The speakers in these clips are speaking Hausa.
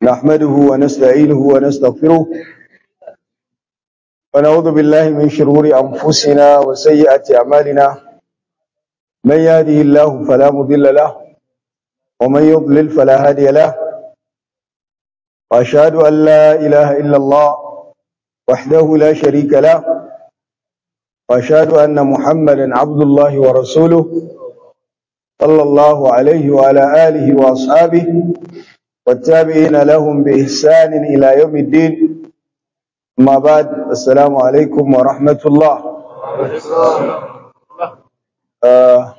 نحمده ونستعينه ونستغفره ونعوذ بالله من شرور أنفسنا وسيئات أعمالنا من يهده الله فلا مضل له ومن يضلل فلا هادي له وأشهد أن لا إله إلا الله وحده لا شريك له وأشهد أن محمدا عبد الله ورسوله صلى الله عليه وعلى آله وأصحابه والتابعين لهم بإحسان إلى يوم الدين ما بعد السلام عليكم ورحمة الله آه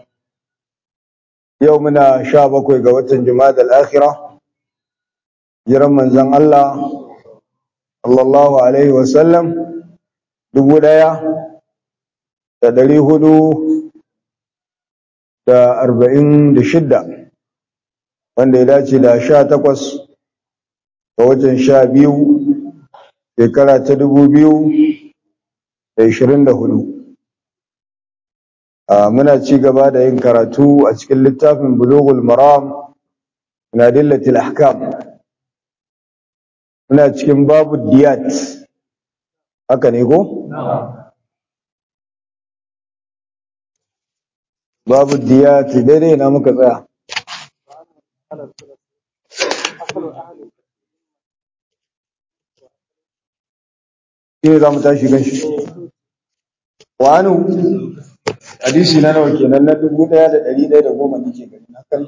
يومنا شابك وقوة جماد الآخرة جرم من زن الله صلى الله عليه وسلم دبولايا تدري هدو da arba'in da shidda wanda ya dace da sha takwas ga watan sha biyu shekara ta dubu biyu da ishirin da hudu muna ci gaba da yin karatu a cikin littafin bulugul maram na dillatil ahkam muna cikin babu diyat haka ne ko? babu diyati daidai na muka tsaya shi ne za mu tashi gan shi wani hadisi na nawa kenan na dubu ɗaya da ɗari ɗaya da goma nake gani na kan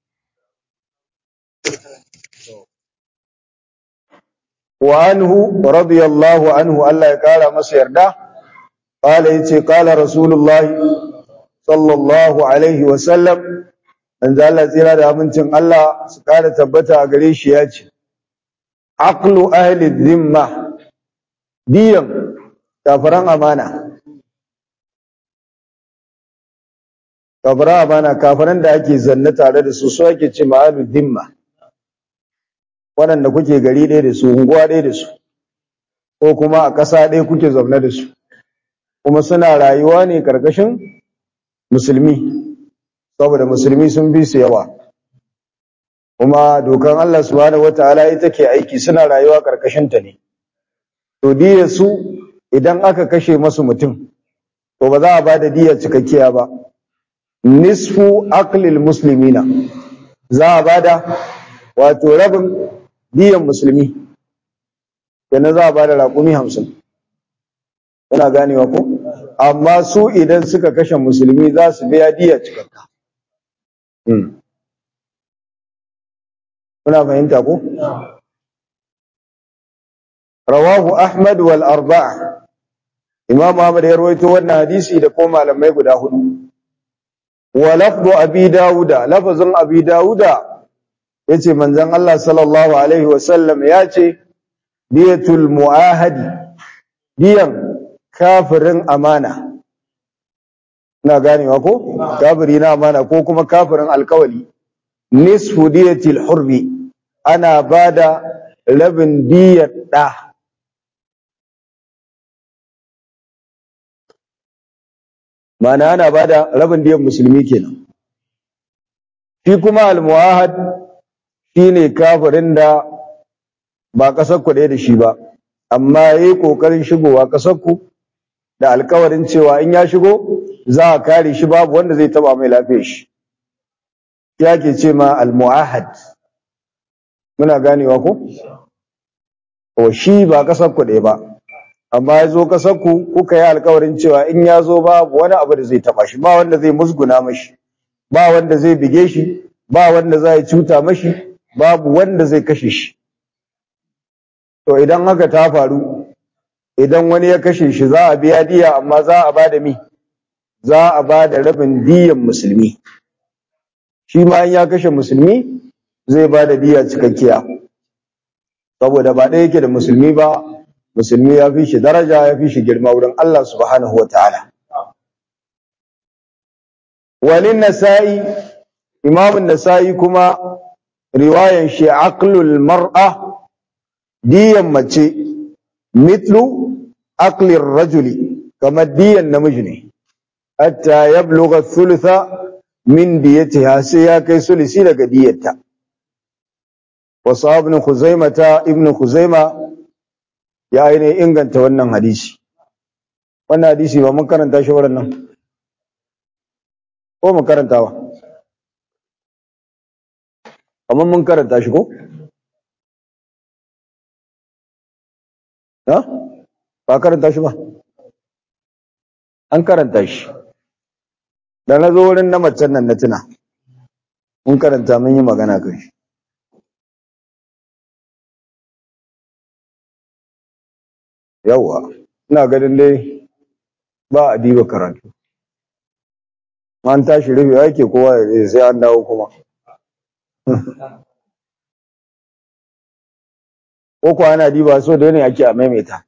وعنه رضي الله عنه الله يقال مسير ده قال يتي قال رسول الله sallallahu alaihi wasallam manzo Allah tsira da amincin Allah su kara tabbata a gare shi ya ce aqlu ahli dhimma diyan kafiran amana kafiran amana kafiran da ake zanna tare da su su ake ce ma'alu dhimma waɗanda kuke gari ɗaya da su unguwa ɗaya da su ko kuma a ƙasa ɗaya kuke zaune da su kuma suna rayuwa ne ƙarƙashin musulmi saboda musulmi sun bi su yawa kuma dokan Allah subhanahu wataala ita ke aiki suna rayuwa karkashin ta ne to diya su idan aka kashe masu mutum to ba za a bada diya cikakkiya ba nisfu aqlil muslimina za a bada wato rabin diyan musulmi kenan za a bada raƙumi hamsin kuna ganewa ko amma su idan suka kashe musulmi za su biya diya cikakka kuna fahimta ko rawahu ahmad wal arba'a imam ahmad ya rawaito wannan hadisi da ko malamai guda hudu wa lafdu abi dauda lafazin abi dauda yace manzon Allah sallallahu alaihi wasallam yace diyatul muahadi diyan kafirin amana na ganewa ko kafiri na amana ko kuma kafirin alkawali nisfu diyatil hurbi ana bada rabin diyar da mana ana bada rabin diyar musulmi kenan shi kuma almuahad shine kafirin da ba kasar ku da shi ba amma yayi kokarin shigowa kasar ku da alkawarin cewa in ya shigo za a kare shi babu wanda zai taba mai lafiyar shi ya ke ce ma almu'ahad muna ganewa ko o shi ba kasar ku ɗaya ba amma ya zo kasar ku kuka yi alkawarin cewa in ya zo babu wani abu da zai taba shi ba wanda zai musguna mashi ba wanda zai bige shi ba wanda zai cuta mashi babu wanda zai kashe shi to idan haka ta faru idan wani ya kashe shi za a biya diya amma za a bada mi za a bada rabin diyan musulmi shi ma in ya kashe musulmi zai bada diya cikakkiya saboda ba ɗaya yake da musulmi ba musulmi ya fi shi daraja ya fi shi girma wurin Allah subhanahu wa ta'ala walin nasa'i imamun nasa'i kuma riwayan shi aqlul mar'a diyan mace mitlu aqlir rajuli kamar diyan namiji ne hatta yablugha thulutha min diyatiha sai ya kai sulisi daga diyarta wasu ibn Khuzaima ta ibn Khuzaima ya ainihin inganta wannan hadisi wannan hadisi ba mun karanta shi nan ko mun karantawa amma mun karanta shi ko ha ba karanta shi ba an karanta shi da na zo wurin na macen nan na tuna mun karanta mun yi magana kan shi yawwa ina ganin dai ba a diba karatu an tashi rufe yake kowa ya sai an dawo kuma ko kuwa ana diba so da ne ake a maimaita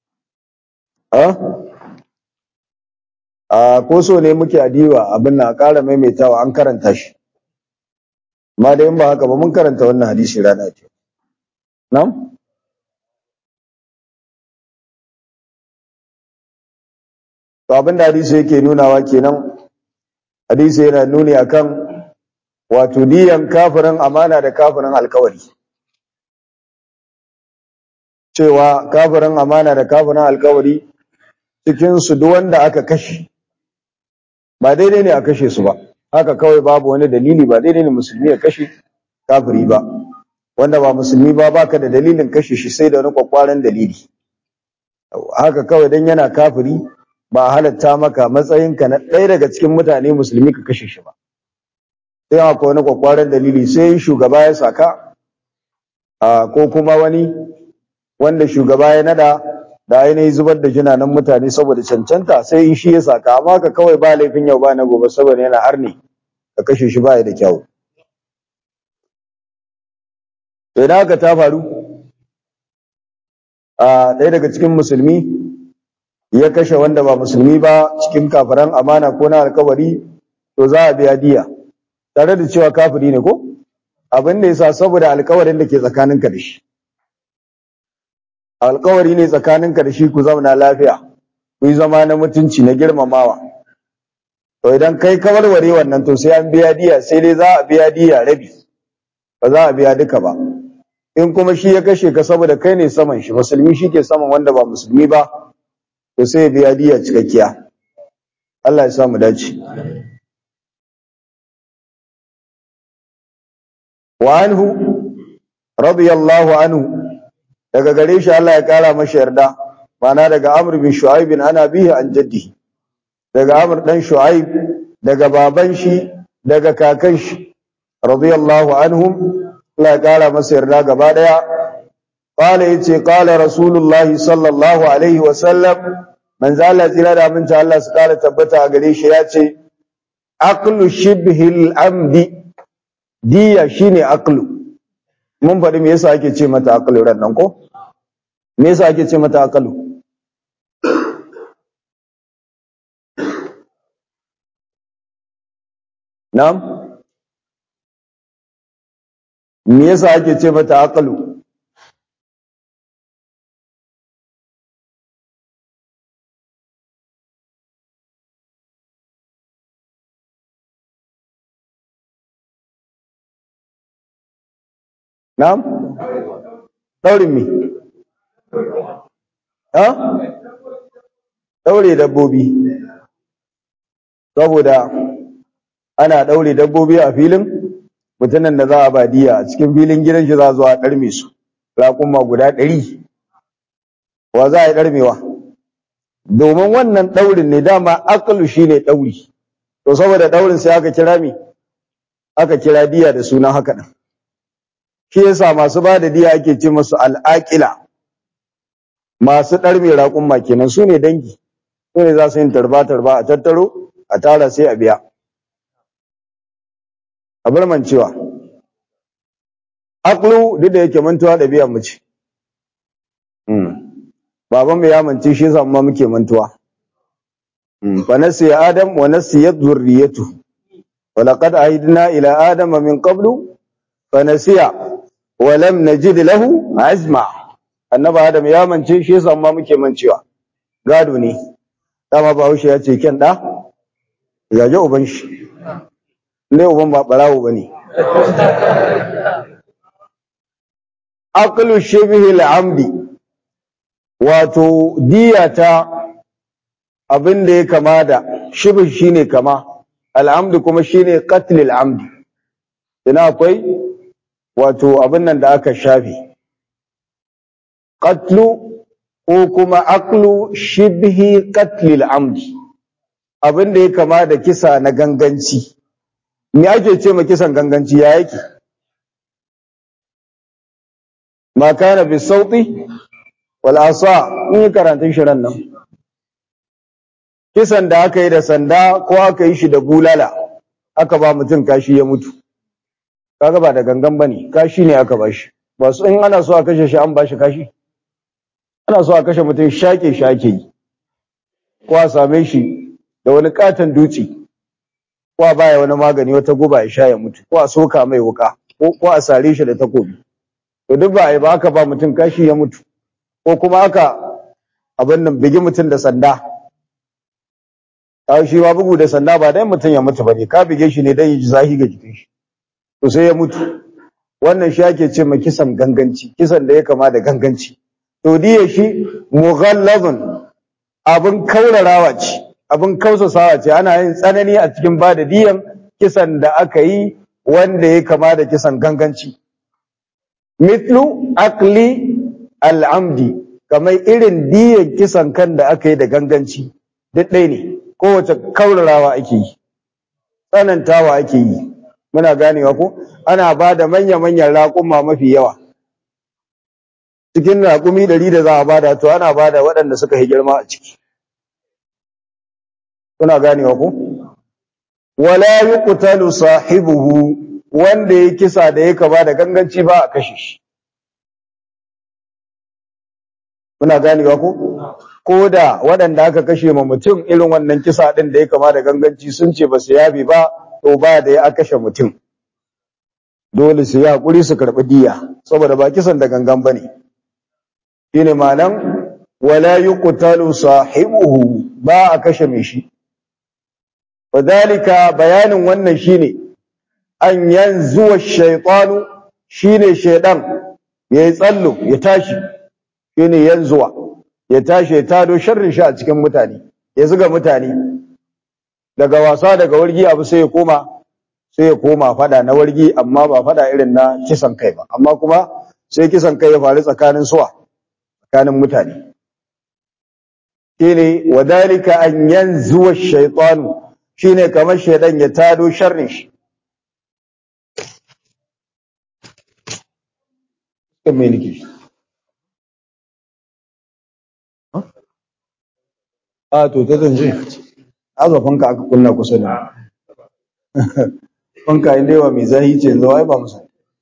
a ko so ne muke a diba abin na ƙara maimaitawa an karanta shi amma da in ba haka ba mun karanta wannan hadisi rana ce nan to abin da hadisi yake nunawa kenan hadisi yana nuni akan wato diyan kafirin amana da kafirin alkawari cewa kafirin amana da kafirin alkawari cikin su duk wanda aka kashe ba daidai ne a kashe su ba haka kawai babu wani dalili ba daidai ne musulmi ya kashe kafiri ba wanda ba musulmi ba baka da dalilin kashe shi sai da wani kwakwaran dalili haka kawai dan yana kafiri ba halatta maka matsayinka na ɗaya daga cikin mutane musulmi ka kashe shi ba sai akwai wani kwakwaran dalili sai shugaba ya saka ko kuma wani wanda shugaba ya nada da ainihin zubar da jinanan mutane saboda cancanta sai in shi ya saka amma ka kawai ba laifin yau ba na gobe saboda yana arne ka kashe shi baya da kyau idan haka ta faru a ɗaya daga cikin musulmi ya kashe wanda ba musulmi ba cikin kafiran amana ko na alkawari to za a biya diya tare da cewa kafiri ne ko abin da yasa saboda alkawarin da ke tsakaninka da shi alkawari ne tsakaninka da shi ku zauna lafiya ku yi zama na mutunci na girmamawa to idan kai ka warware wannan to sai an biya diya sai dai za a biya diya rabi ba za a biya duka ba in kuma shi ya kashe ka saboda kai ne saman shi musulmi shi ke saman wanda ba musulmi ba to sai ya biya diya cikakkiya Allah ya sa mu dace wa anhu radiyallahu anhu daga gare shi Allah ya kara masa yarda mana daga Amr bin Shu'aib bin ana bihi an jaddi daga Amr dan Shu'aib daga baban shi daga kakan shi radiyallahu anhum Allah ya kara masa yarda gaba daya qala yace qala rasulullahi sallallahu alaihi wa sallam manzo Allah tsira da aminci Allah su kara tabbata a gare shi yace aqlu shibhil amdi diya shine aqlu mun faɗi me yasa ake ce mata aqlu ran nan ko me yasa ake ce mata aqlu na'am me yasa ake ce mata aqlu Na'am? Daurin me? Ha? Daure dabbobi. Saboda ana daure dabbobi a filin mutumin da za a ba diya a cikin filin gidan shi za zuwa ɗarme su. Raƙuma guda ɗari. Wa za a yi ɗarmewa? Domin wannan ɗaurin ne dama akalu shi ne ɗauri. To saboda ɗaurin sai aka kira me? Aka kira diya da sunan haka ɗin. shi yasa masu ba da diya ake ce musu al'aƙila masu ɗar mai raƙumma kenan su ne dangi su ne za su yin tarba-tarba a tattaro a tara sai a biya a bar mancewa aklu duk da yake mantuwa da biyan mace baban mu ya mance shi yasa ma muke mantuwa fa nasiya adam wa nasiyat zurriyatu wa laqad ahidna ila adama min qablu fa nasiya walam najid lahu azma annabi adam ya mance shi yasa amma muke mancewa gado ne dama bahaushe ya ce ken da yaje uban shi ne uban ba barawo bane aqlu shibhi al-amdi wato diyata abin da ya kama da shibh shine kama al-amdi kuma shine qatl al-amdi ina akwai wato abin nan da aka shafe qatlu ko kuma aqlu shibhi qatl al-amdi abin da ya kama da kisa na ganganci me ake ce ma kisan ganganci ya yake ma kana bi sauti wal asa in yi karantun shirin nan kisan da aka yi da sanda ko aka yi shi da bulala aka ba mutum kashi ya mutu kaga ba da gangan bane kashi ne aka ba shi ba su in ana so a kashe shi an ba shi kashi ana so a kashe mutum shake shi ake yi ko a same shi da wani katon dutse ko a baya wani magani wata guba ya sha ya mutu ko a soka mai wuka ko a sare shi da takobi to duk ba a yi ba aka ba mutum kashi ya mutu ko kuma aka abin nan bigi mutum da sanda shi ma bugu da sanda ba dai mutum ya mutu bane ka bige shi ne dan yi zahi ga jikin shi to sai ya mutu wannan shi ake ce ma kisan ganganci kisan da ya kama da ganganci to diya shi mughallazun abin kaurarawa ce abin kausasawa ce ana yin tsanani a cikin bada diyan kisan da aka yi wanda ya kama da kisan ganganci mitlu akli al'amdi kamar irin diyan kisan kan da aka yi da ganganci duk ɗaya ne kowace kaurarawa ake yi tsanantawa ake yi muna ganewa ko ana ba da manya-manyan raƙuma mafi yawa cikin raƙumi ɗari da za a bada to ana bada waɗanda suka yi girma a ciki kuna ganewa ko wala yuqtalu sahibuhu wanda ya kisa da ya kaba da ganganci ba a kashe shi kuna ganewa ko ko da waɗanda aka kashe ma mutum irin wannan kisa ɗin da ya kama da ganganci sun ce ba su yabe ba to ba da ya kashe mutum dole su yi haƙuri su karɓi diya saboda ba kisan da gangan ba ne shi ne ma'anan wala yuqtalu sahibuhu ba a kashe mai shi wadalika bayanin wannan shine an yanzuwa shaytanu shine shaydan yayi tsallo ya tashi shine yanzuwa ya tashi ya tado sharrin shi a cikin mutane ya zuga mutane daga wasa daga wargi abu sai ya koma sai ya koma fada na wargi amma ba fada irin na kisan kai ba amma kuma sai kisan kai ya faru tsakanin suwa tsakanin mutane shine wadalika an yanzuwa shaytanu shine kamar shaydan ya tado sharrin shi me nake a to ta zanje aza fanka aka kunna kusa da fanka inda yawa mai zahi ce yanzu ai ba musa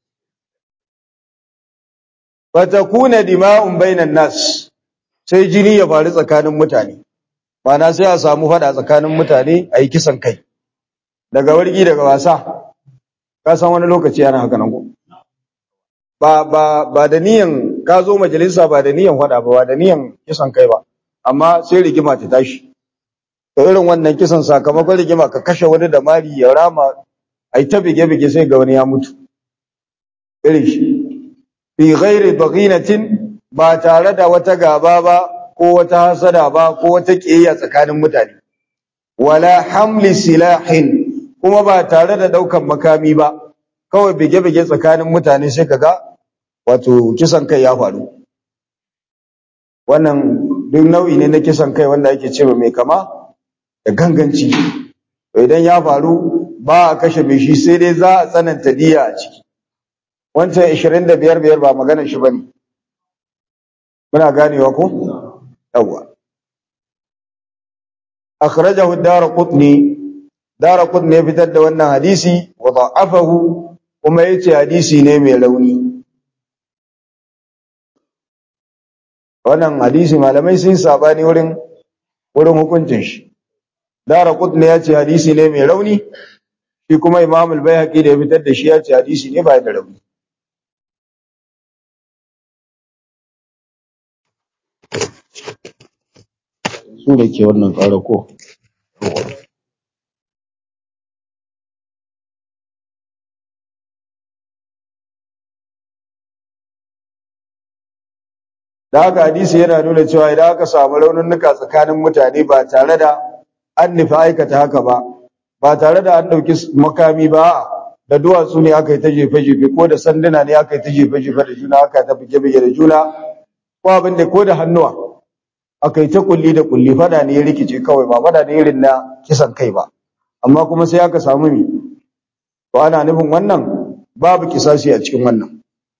fatakuna dima'un bainan nas sai jini ya faru tsakanin mutane mana sai a samu fada tsakanin mutane a yi kisan kai daga wargi daga wasa ka san wani lokaci ana haka nan ko ba ba ba da niyan ka zo majalisa ba da niyan fada ba ba da niyan kisan kai ba amma sai rigima ta tashi to irin wannan kisan sakamakon rigima ka kashe wani da mari ya rama ai ta bige bige sai ga wani ya mutu irin shi fi ghairi baghinatin ba tare da wata gaba ba ko wata hasada ba ko wata kiyayya tsakanin mutane wala hamli silahin kuma ba tare da daukan makami ba kawai bige bige tsakanin mutane sai kaga wato kisan kai ya faru wannan duk nau'i ne na kisan kai wanda ake cewa mai kama da ganganci idan ya faru ba a kashe mai shi sai dai za a tsananta diya a ciki wancan 25 biyar ba maganar shi bane muna ganewa ko yawa akhrajahu ad-darqutni darqutni ya fitar da wannan hadisi wa da'afahu kuma yace hadisi ne mai rauni wannan hadisi malamai sun sabani wurin wurin hukuncin shi darqutni ya ce hadisi ne mai rauni shi kuma imam al-baihaqi da ya fitar da shi ya ce hadisi ne ba da rauni su da ke wannan ƙara ko da haka hadisi yana nuna cewa idan aka samu raunuka tsakanin mutane ba tare da an nufi aikata haka ba ba tare da an ɗauki makami ba da duwatsu ne aka yi ta jefe-jefe ko da sanduna ne aka yi ta jefe-jefe da juna aka yi ta bige-bige da juna ko abin da ko da hannuwa aka yi ta kulli da kulli fada ne ya rikice kawai ba fada ne irin na kisan kai ba amma kuma sai aka samu mi to ana nufin wannan babu kisasi a cikin wannan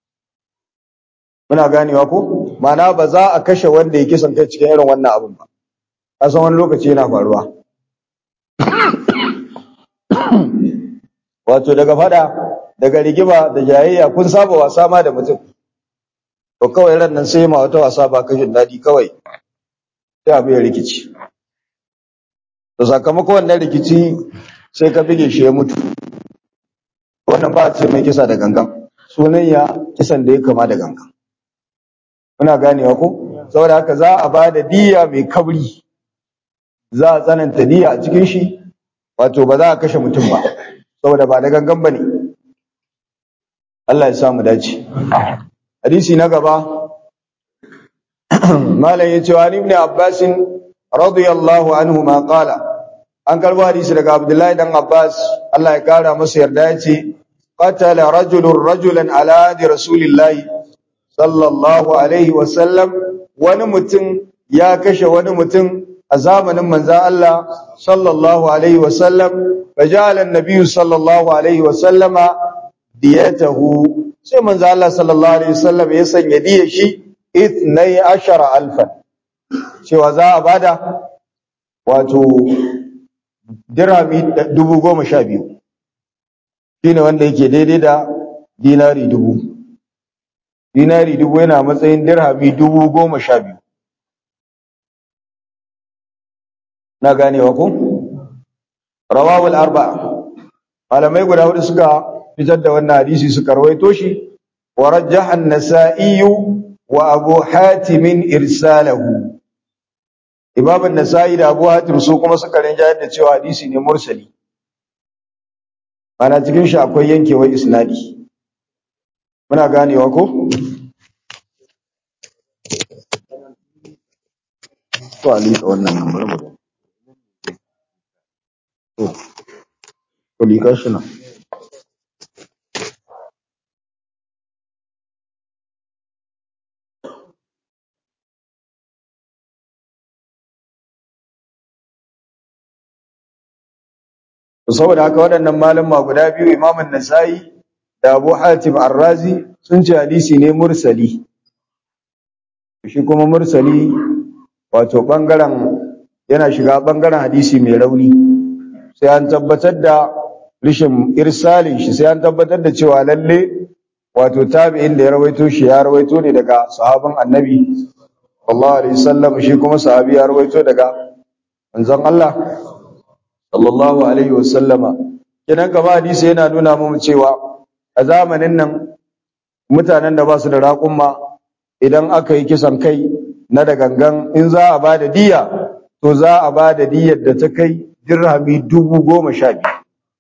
muna ganewa ko ma'ana ba za a kashe wanda ya kisan kai cikin irin wannan abin ba a san wani lokaci yana faruwa wato daga fada daga rigima da jayayya kun saba wasa ma da mutum to kawai ran nan sai ma wata wasa ba kashin daɗi kawai sai abu ya rikici to sakamakon wannan rikici sai ka bige shi ya mutu wannan ba a ce mai kisa da gangan sunan ya kisan da ya kama da gangan muna ganewa ko saboda haka za a ba da diya mai kabri za a tsananta diya a cikin shi wato ba za a kashe mutum ba saboda ba da gangan ba ne Allah ya samu dace hadisi na gaba malam ya ce wa ibn abbas radiyallahu anhu ma qala an karbo hadisi daga abdullahi dan abbas Allah ya kara masa yarda ya ce qatala rajulun rajulan ala adi rasulillahi sallallahu alaihi wa sallam wani mutum ya kashe wani mutum a zamanin manzan Allah sallallahu alaihi wa sallam faja'ala an-nabiy sallallahu alaihi wa sallama diyatahu sai manzan Allah sallallahu alaihi wa sallam ya sanya diyar shi ithnai ashara alfan cewa za a bada wato dirami dubu goma sha biyu shine wanda yake daidai da dinari dubu dinari dubu yana matsayin dirhami dubu goma sha biyu na ganewa ku rawawul arba'a malamai guda hudu suka fitar da wannan hadisi suka rawaito shi wa rajjaha an-nasa'i wa abu hatimin irsalahu imam an-nasa'i da abu hatim su kuma suka rinjayar da cewa hadisi ne mursali ana cikin shi akwai yankewar isnadi muna ganewa ko to ali wannan nan bari mu to ko lika shi na saboda haka waɗannan malama guda biyu imamun nasa'i da abu hatim arrazi sun ce hadisi ne mursali shi kuma mursali wato ɓangaren yana shiga ɓangaren hadisi mai rauni sai an tabbatar da rishin irsalin shi sai an tabbatar da cewa lalle wato tabi'in da ya rawaito shi ya rawaito ne daga sahabin annabi sallallahu alaihi wasallam shi kuma sahabi ya rawaito daga manzon Allah sallallahu alaihi wasallama kidan gaba hadisi yana nuna mu cewa a zamanin nan mutanen da ba su da raƙumma idan aka yi kisan kai na da gangan in za a ba da diya to za a ba da diyar da ta kai dirhami dubu goma sha biyu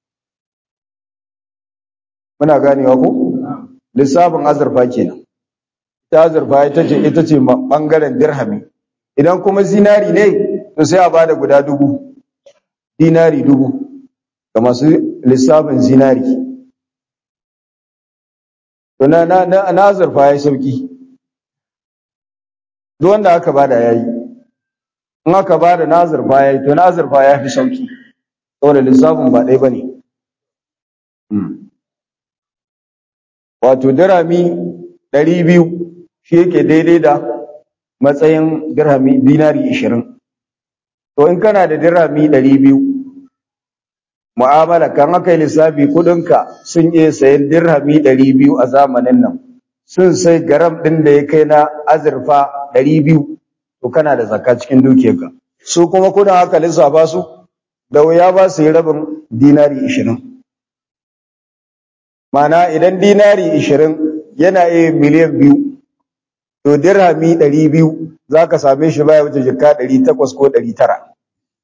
muna ganewa ko lissafin azurfa kenan ita azurfa ita ce ita ce bangaren dirhami idan kuma zinari ne to sai a ba da guda dubu dinari dubu ga masu lissafin zinari to na na na, na azurfa yayi sauki duk wanda aka bada yayi in aka bada na azurfa yayi to na azurfa ya fi sauki saboda lissafin ba ɗaya bane wato dirami ɗari biyu shi yake daidai da matsayin dirhami dinari ishirin to in kana da dirhami ɗari biyu mu'amala kan aka yi lissafi kudinka sun iya sayan dirhami ɗari biyu a zamanin nan sun sai garam ɗin da ya kai na azurfa ɗari biyu to kana da zakka cikin dukiyarka su kuma kudin aka lissafa su da wuya ba su yi rabin dinari ishirin mana idan dinari ishirin yana iya miliyan biyu to dirhami ɗari biyu za ka same shi baya wuce jika ɗari takwas ko ɗari tara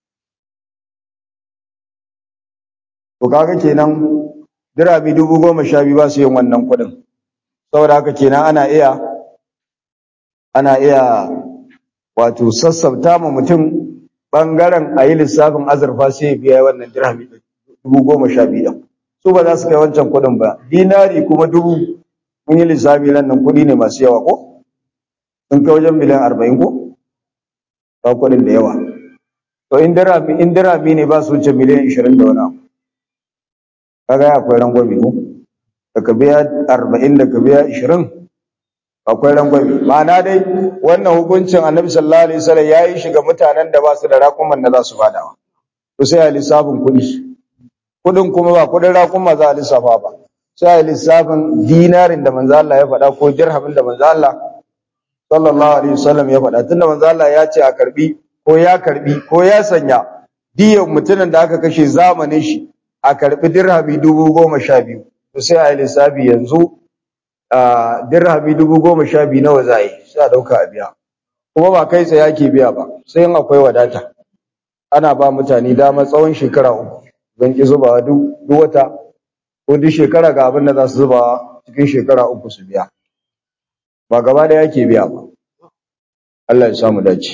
To kaga kenan dirami dubu goma sha biyu ba su yin wannan kuɗin. Saboda haka kenan ana iya ana iya wato sassabta ma mutum bangaren a yi lissafin azurfa sai ya biya wannan dirhami dubu goma sha biyu su ba za su kai wancan kuɗin ba dinari kuma dubu mun yi lissafi nan nan kuɗi ne masu yawa ko sun kai wajen miliyan arba'in ko ba kuɗin da yawa to in dirhami in dirhami ne ba su wuce miliyan ishirin da wani abu kaga ya akwai rangwame ko da ka biya arba'in da ka biya ishirin akwai rangwame ma'ana dai wannan hukuncin annabi sallallahu alaihi wasallam ya yi shi ga mutanen da ba su da raƙuman da za su badawa to sai a lissafin kuɗi kuɗin kuma ba kuɗin raƙuma za a lissafa ba sai a lissafin dinarin da manzo Allah ya faɗa ko dirhamin da manzo Allah sallallahu alaihi wasallam ya faɗa tunda manzo Allah ya ce a karbi ko ya karbi ko ya sanya diyan mutumin da aka kashe zamanin shi a karbi dirhami dubu goma sha biyu to sai a yi lissafi yanzu a dirhami dubu goma sha biyu nawa za a yi sai a ɗauka a biya kuma ba kai tsaye ake biya ba sai in akwai wadata ana ba mutane dama tsawon shekara uku don ki zubawa duk wata ko duk shekara ga abin da za su zubawa cikin shekara uku su biya ba gaba da yake biya ba Allah ya samu dace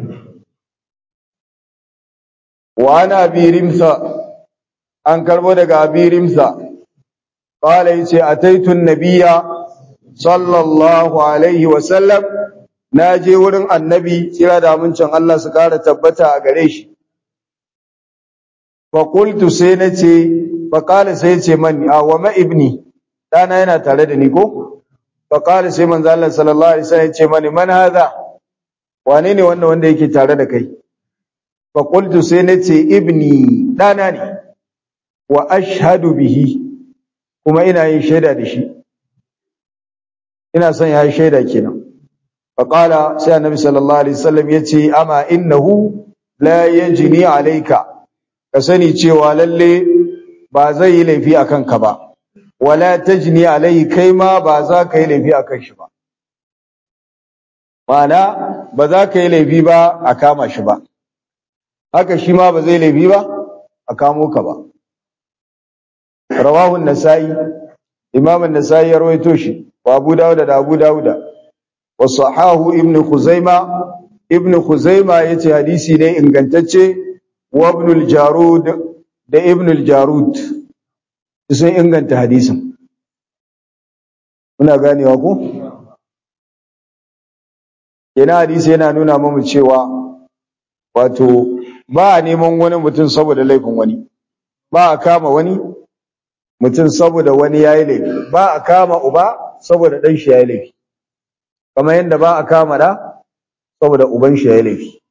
wa ana bi rimsa an karbo daga abi rimsa qala yace ataitu nabiyya sallallahu alaihi wa sallam naje wurin annabi kira da amincin Allah su kara tabbata a gare shi fa qultu sai nace fa qala sai yace man a wa ma ibni dana yana tare da ni ko fa qala sai manzo Allah sallallahu alaihi wasallam yace mani man hadha wane ne wannan wanda yake tare da kai fa qultu sai nace ibni dana ne wa ashhadu bihi kuma ina yin shaida da shi ina son ya yi shaida kenan fa qala sai annabi sallallahu alaihi wasallam yace ama innahu la yajni alayka ka sani cewa lalle ba zai yi laifi akan ka ba wala tajni alai kai ma ba za ka yi laifi akan shi ba Ma'ana ba za ka yi laifi ba a kama shi ba, haka shi ma ba zai laifi ba a kamo ka ba. Rawahun Nasa'i, Imamun Nasa'i ya rawaito shi, wa Abu Dawuda da Abu Dawuda, wa Sahahu Ibn Khuzaima, Ibn Khuzaima ya ce hadisi ne ingantacce wa Ibn jarud da Ibn jarud sun inganta hadisin. Muna ganewa ku? Yana hadisi yana nuna mamu cewa wato ba a neman wani mutum saboda laifin wani ba a kama wani mutum saboda wani ya yi laifi ba a kama uba saboda ɗan shi ya yi laifi kamar yadda ba a kama da saboda uban shi ya yi laifi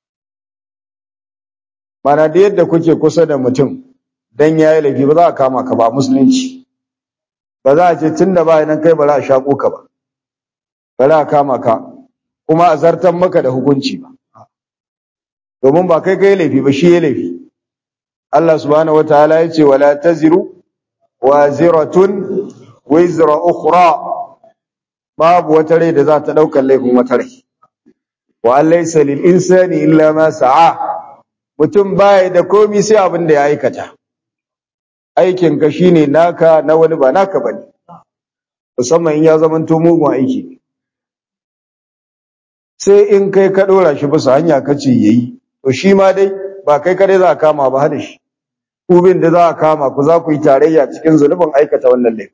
mana da yadda kuke kusa da mutum dan ya yi laifi ba za a kama ka ba musulunci ba za a ce tun da ba nan kai ba za a shaƙo ka ba ba za a kama ka kuma a zartan maka da hukunci ba domin ba kai kai laifi ba shi ya laifi Allah subhanahu wataala ya ce wala taziru waziratun wizra ukhra babu wata rai da za ta daukar laifin wata rai wa an laysa lil insani illa ma sa'a mutum baya da komai sai abin da ya aikata aikin ka shine naka na wani ba naka bane musamman in ya zamanto mugun aiki sai in kai ka dora shi bisa hanya kace yayi to shi ma dai ba kai kare za a kama ba hada shi kubin da za a kama ku za ku yi tarayya cikin zunubin aikata wannan laifin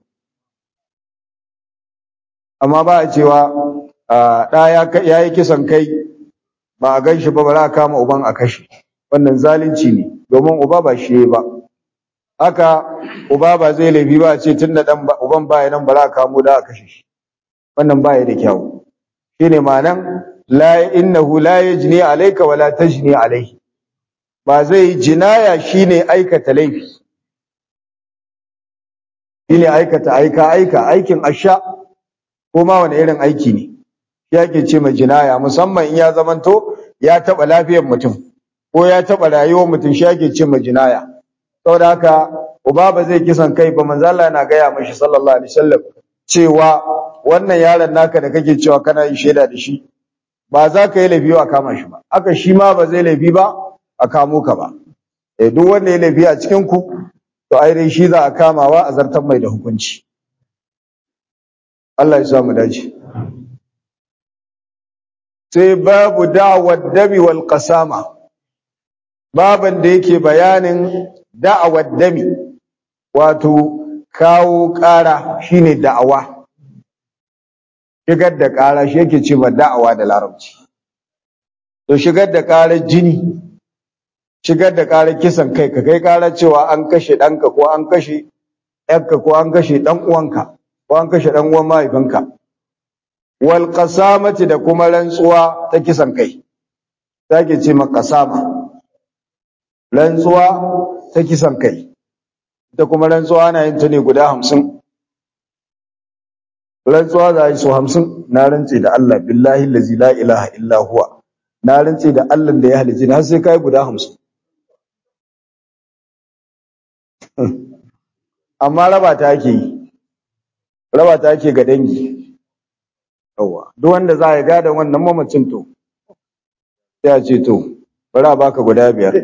amma ba a cewa ɗa ya yi kisan kai ba a gan shi ba ba za a kama uban a kashe wannan zalunci ne domin uba ba shi ba haka uba ba zai laifi ba a ce tun da uban baya nan ba za a kamo da a kashe shi wannan baya da kyau shine ma'anan la innahu la yajni alayka wala tajni alayhi ba zai jinaya shine aikata laifi shine aikata aika aika aikin asha ko ma wani irin aiki ne yake ce ma jinaya musamman in ya zamanto ya taba lafiyar mutum ko ya taba rayuwar mutum shi yake ce ma jinaya saboda haka uba ba zai kisan kai ba manzo Allah yana gaya mashi sallallahu alaihi wasallam cewa wannan yaron naka da kake cewa kana yin shaida da shi ba za ka yi laifi a kama shi ba aka shi ma ba zai laifi ba a kamo ka ba eh duk wanda ya laifi a cikin ku to ai dai shi za a kamawa a zartar mai da hukunci Allah ya sa mu dace sai babu da'awar dami wal qasama baban da yake bayanin da'awar dami wato kawo ƙara shine da'awa shigar da ƙara shi yake ce ma da'awa da larabci to shigar da ƙarar jini shigar da ƙarar kisan kai ka kai ƙarar cewa an kashe ɗanka ko an kashe ‘yarka ko an kashe ɗan uwanka ko an kashe ɗan uwan mahaifinka wal qasamati da kuma rantsuwa ta kisan kai take ce ma qasama rantsuwa ta kisan kai ita kuma rantsuwa ana yin ta ne guda hamsin rantsuwa za a yi so hamsin na rantse da Allah billahi lazi la ilaha illa huwa na rantse da Allah da ya halice ni har sai kai guda hamsin amma raba ta ake yi raba ta ake ga dangi yawa duk wanda za ya gada wannan mamacin to sai a ce to bari a baka guda biyar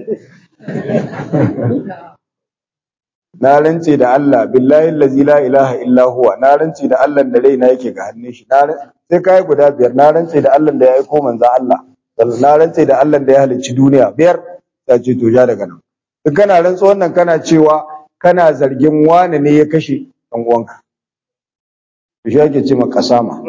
na rantse da Allah billahi allazi la ilaha illa huwa na rantse da Allah da raina yake ga hannun shi sai kai guda biyar na rantse da Allah da ya aiko manzo Allah na rantse da Allah da ya halicci duniya biyar ta ce to ja daga nan duk kana rantsa wannan kana cewa kana zargin wani ne ya kashe dan uwanka to shi ake ce maka kasama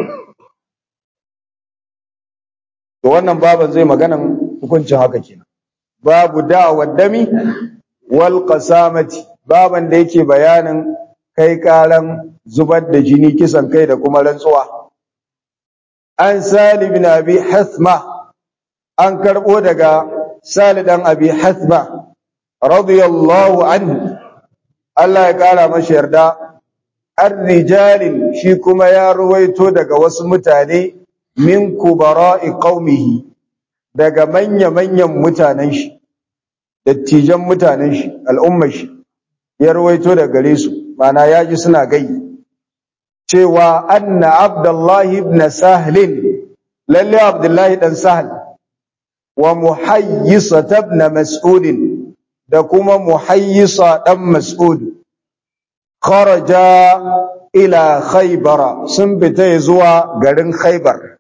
to wannan baban zai maganan hukuncin haka kenan babu da'awar dami wal qasamati baban da yake bayanin kai karan zubar da jini kisan kai da kuma rantsuwa an sali bin abi hasma an karbo daga sali dan abi hasma radiyallahu anhu Allah ya kara masa yarda ar-rijalin shi kuma ya ruwaito daga wasu mutane min kubara'i qaumihi daga manya-manyan mutanen shi dattijan mutanen shi al'ummar shi ya ruwaito daga gare su mana ya ji suna gai cewa anna abdullahi ibn sahlin lalle abdullahi dan sahl wa muhayyisa ibn mas'ud da kuma muhayyisa dan mas'ud kharaja ila khaybara sun fita zuwa garin khaybar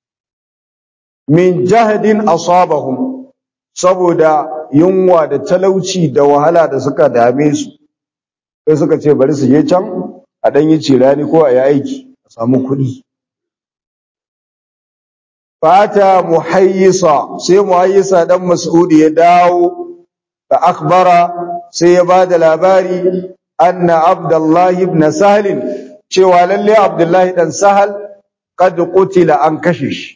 min jahdin asabahum saboda yunwa da talauci da wahala da suka dame su sai suka ce bari su je can a dan yi cirani ko a yi aiki a samu kuɗi fata muhayyisa sai muhayyisa dan mas'udi ya dawo da akhbara sai ya bada labari anna abdullahi ibn sahl cewa lalle abdullahi dan sahal qad qutila an kashe shi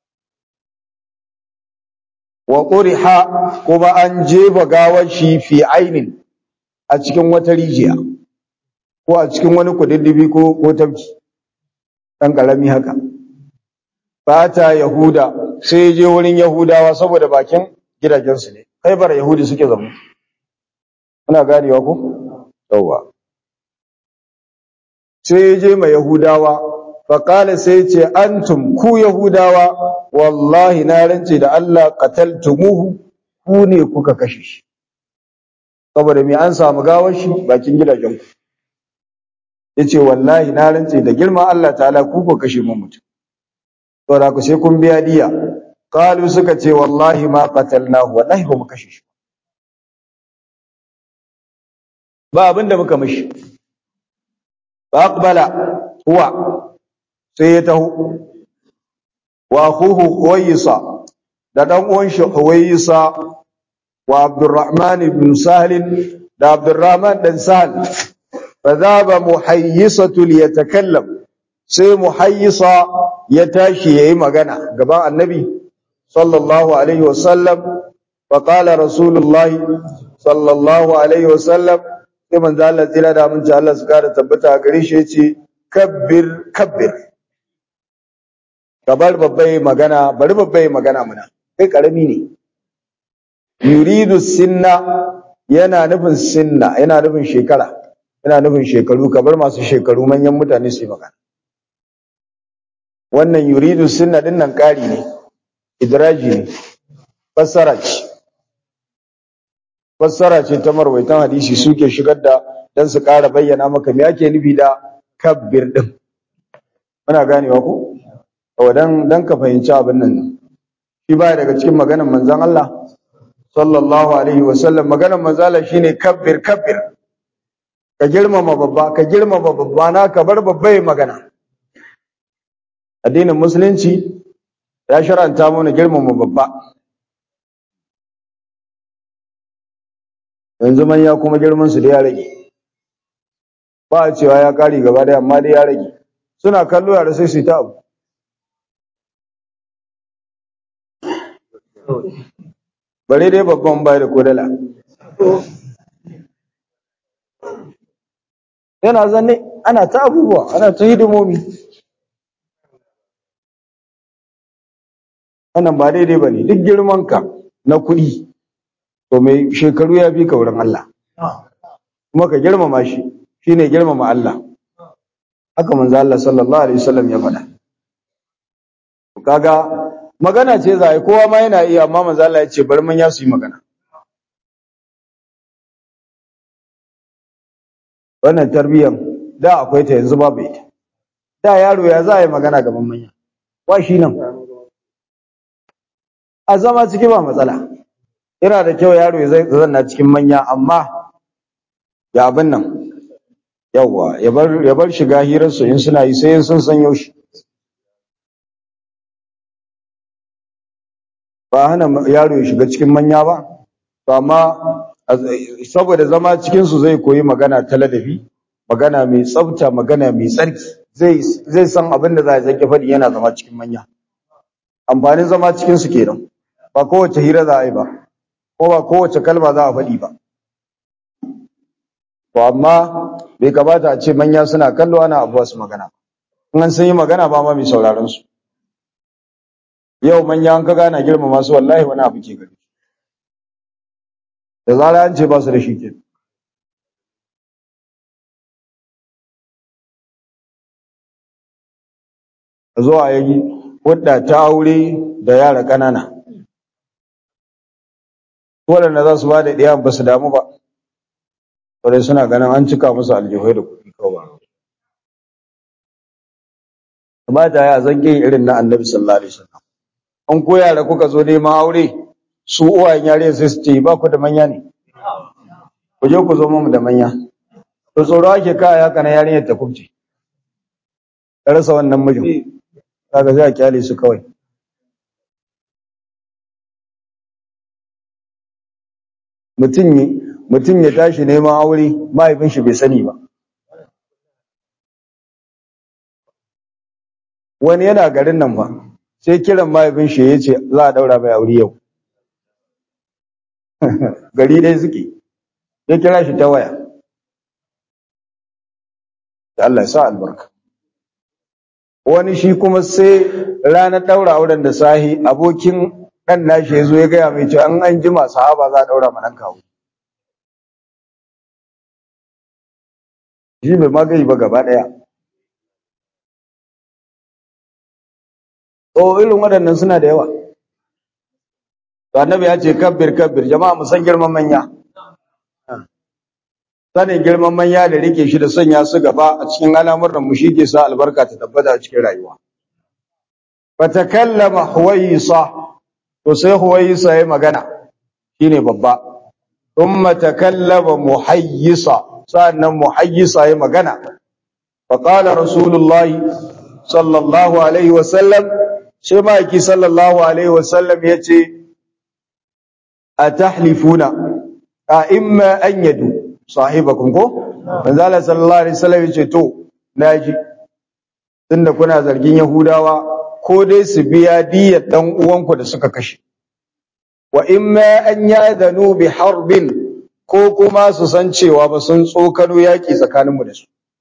wa quriha kuma an jefa gawar shi fi ainin a cikin wata rijiya ko a cikin wani kududdufi ko ko tafki dan karami haka fata yahuda sai je wurin yahudawa saboda bakin gidajensu ne khaybar yahudi suke zama kuna ganewa ko yawa sai je ma yahudawa faqala sai ce antum ku yahudawa wallahi na rance da Allah qataltumuhu ku ne kuka kashe shi saboda me an samu gawar shi bakin gidajen ku yace wallahi na rance da girman Allah ta'ala ku ku kashe mun mutum saboda ku sai kun biya diya qalu suka ce wallahi ma qatalnahu wallahi ba mu kashe shi ba abinda muka mishi ba aqbala huwa sai ya taho wa akhuhu huwaysa da dan uwan shi huwaysa wa abdurrahman ibn sahl da abdurrahman dan sahl fa dhaba muhayyisatu liyatakallam sai muhayyisa ya tashi yayi magana gaban annabi sallallahu alaihi wasallam fa qala rasulullah sallallahu alaihi wasallam sai manzo Allah tsira da mun Allah su kara tabbata gare shi yace kabbir kabbir kabar babbai magana bari babbai magana muna kai karami ne yuridu sinna yana nufin sinna yana nufin shekara yana nufin shekaru kabar masu shekaru manyan mutane su yi magana wannan yuridu sinna din nan ƙari ne idraji ne fassara ce fassara ce ta marwaitan hadisi suke shigar da dan su ƙara bayyana maka me ake nufi da kabbir din muna ganewa ko dan dan ka fahimci abin nan shi baya daga cikin maganar manzon Allah sallallahu alaihi wasallam maganar manzon Allah shine kabbir kabbir ka girmama babba ka girmama babba na ka bar babba ya magana addinin musulunci ya sharanta mana girmama babba yanzu manya kuma girman su da ya rage ba a cewa ya kare gaba da amma dai ya rage suna kallo yara sai su yi ta abu bare dai babban bai da kodala yana zanne ana ta abubuwa ana ta hidimomi wannan ba daidai ba ne duk girmanka na kuɗi to mai shekaru ya fi ka wurin Allah kuma ka girmama shi shi ne girmama Allah haka manzo Allah sallallahu alaihi wasallam ya faɗa kaga magana ce za a yi kowa ma yana iya amma manzo Allah ya ce bari man ya su yi magana wannan tarbiyyar da akwai ta yanzu babu ita da yaro ya za a yi magana gaban manya wa shi nan a zama ciki ba matsala yana da kyau yaro ya zanna cikin manya amma ya abin nan yawwa ya bar shiga hirarsu in suna yi sai sun san yaushe ba hana yaro ya shiga cikin manya ba to amma saboda zama cikinsu zai koyi magana ta ladabi magana mai tsafta magana mai tsarki zai san abin da za a zaki faɗi yana zama cikin manya amfanin zama cikinsu kenan ba kowace hira za a yi ba ko ba kowace kalma za a faɗi ba to amma bai kamata a ce manya suna kallo ana abuwa su magana in an sun yi magana ba ma mai sauraron su yau manya an ka gana girmama su wallahi wani abu ke gari da zara an ce ba su da shi ke a zo a yi wadda ta aure da yara ƙanana waɗanda za su ba da ɗiya ba su damu ba wadda suna ganin an cika musu aljihai da kuɗi kawai kamata ya zange irin na annabi sallallahu alaihi wasallam an ko yara kuka zo neman aure su uwayen yare sai su ce ba ku da manya ne ku je ku zo mu da manya to tsoro ake kaya haka na yarinyar ta kubce ta rasa wannan mijin kaga sai a kyale su kawai mutum mutum ya tashi neman aure mahaifin shi bai sani ba wani yana garin nan ba sai kiran mahaifin shi ya ce za a daura mai aure yau gari dai suke ya kira shi ta waya da Allah ya sa albarka wani shi kuma sai ranar daura auren da sahi abokin dan nashi ya zo ya gaya mai cewa an an jima sahaba za a daura ma kawo shi bai magani ba gaba daya o irin waɗannan suna da yawa to annabi ya ce kabbir kabbir jama'a mu san girman manya sanin girman manya da rike shi da sanya su gaba a cikin al'amuran mu shi ke sa albarka ta tabbata a cikin rayuwa fatakallama huwayisa to sai huwayisa yayi magana shine babba thumma takallama muhayyisa sannan muhayyisa yayi magana fa qala rasulullahi sallallahu alaihi wa sallam sai maki sallallahu alaihi wa sallam yace atahlifuna a imma an yadu sahibakum ko manzo Allah sallallahu alaihi wasallam yace to naji tunda kuna zargin yahudawa ko dai su biya diyar dan uwanku da suka kashe wa imma an yadanu bi harbin ko kuma su san cewa ba sun tsokano yaki tsakaninmu da su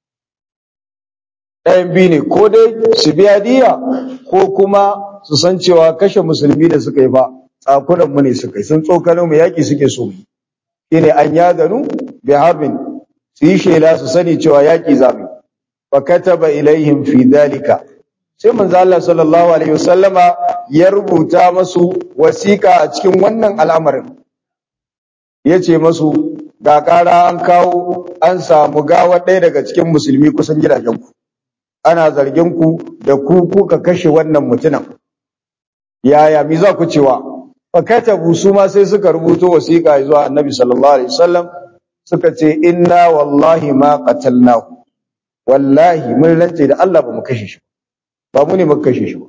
ɗayan biyu ne ko dai su biya diya ko kuma su san cewa kashe musulmi da suka yi ba tsakunan mu ne suka yi sun tsokano mu yaki suke so mu shine an yadanu bi harbin su yi shela su sani cewa yaki zamu fa kataba ilaihim fi dalika sai manzo Allah sallallahu alaihi wasallama ya rubuta masu wasiƙa a cikin wannan al'amarin yace masu ga ƙara an kawo an samu gawa ɗaya daga cikin musulmi kusan gidajenku ana zargin ku da ku kuka kashe wannan mutumin yaya mi za ku cewa fa katabu su ma sai suka rubuto wasiƙa zuwa annabi sallallahu alaihi wasallam suka ce inna wallahi ma qatalnahu wallahi mun rance da Allah ba mu kashe shi ba mu ne muka kashe shi ba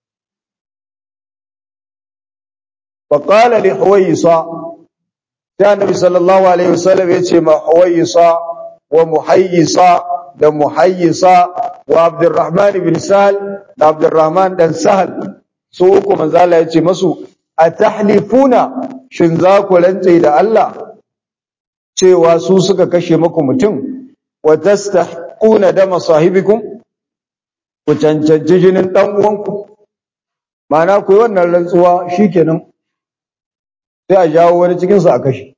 fa qala li huwaysa sai annabi sallallahu alaihi wasallam ya ce ma huwaysa wa muhayyisa da muhayyisa wa abdurrahman ibn sahal da abdurrahman dan sahal su uku manzo Allah ya ce masu atahlifuna shin za ku rantse da Allah cewa su suka kashe muku mutum wa tastahquna dama sahibikum ku cancanci jinin dan uwanku ma'ana ku yi wannan rantsuwa shikenan sai a jawo wani cikin su a kashe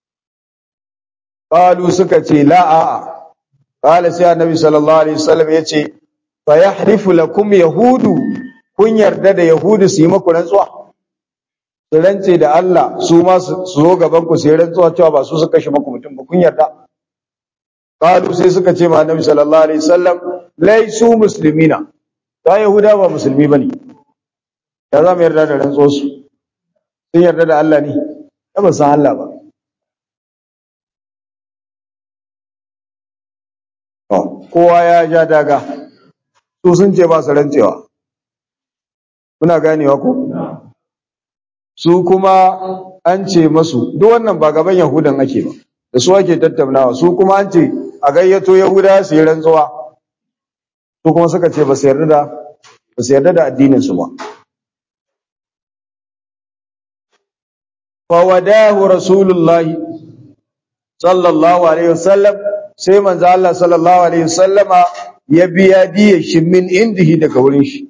qalu suka ce la a'a qala sai annabi sallallahu alaihi wasallam yace fa yahlifu lakum yahudu kun yarda da yahudu su yi muku rantsuwa su rantse da Allah su ma su zo gaban ku sai rantsuwa cewa ba su su kashe muku mutum ba kun yarda qalu sai suka ce ma annabi sallallahu alaihi wasallam laisu muslimina ta yahuda ba musulmi bane ya za mu yarda da rantsuwar su sun yarda da Allah ne ya ba san Allah ba kowa ya ja daga su sun ce ba su rantsewa muna ganewa ko su kuma an ce masu duk wannan ba gaban yahudan ake ba da su ake tattaunawa su kuma an ce a gayyato yahuda su yi rantsuwa su kuma suka ce ba su yarda da ba su yarda da addinin su ba fa wadahu rasulullahi sallallahu alaihi wasallam sai manzo Allah sallallahu alaihi wasallama ya biya diya shi min indihi daga wurin shi